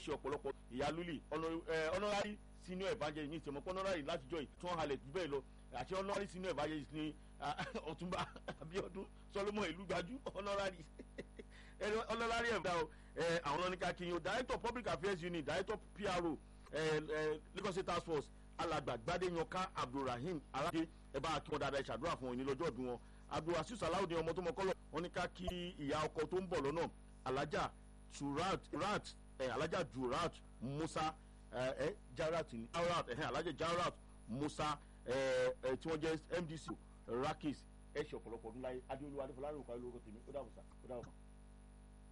ṣe ọ̀pọ̀lọpọ̀ ìyá lúlì honorary senior evangelist ní ìsìnkú honorary látijọ́ yìí tí wọ́n halẹ̀ jù bẹ́ẹ̀ lọ àti honorary senior evangelist ní ọ̀túnba abiodun solomon ìlúgbàjú honorary honorary ẹ̀dá o àwọn ọ̀nìkà kìíní o director public affairs unit director pro lagos state task force alàgbà gbadéyanká abdulrahim aládé ẹ bá kí wọn dáadáa ìṣàdúrà fún wọn ní lọ́jọ́ ọdún wọn abdulrasheed salawudeen ọmọ tó mọ kọ́lọ̀ wọn ní ká kí ìyá ọkọ tó ń bọ̀ lọ́nà alájà turat rat alájà jurat musa ẹ jarat ní jarat ẹ alájà jarat musa ẹ tí wọ́n jẹ́ mdc rakis ẹ ṣe ọ̀pọ̀lọpọ̀ ọdún láyé adéolúwa adéfọlárìn òkàlẹ́ lórúkọ tèmi ó dàbọ̀ sá ó dàbọ̀.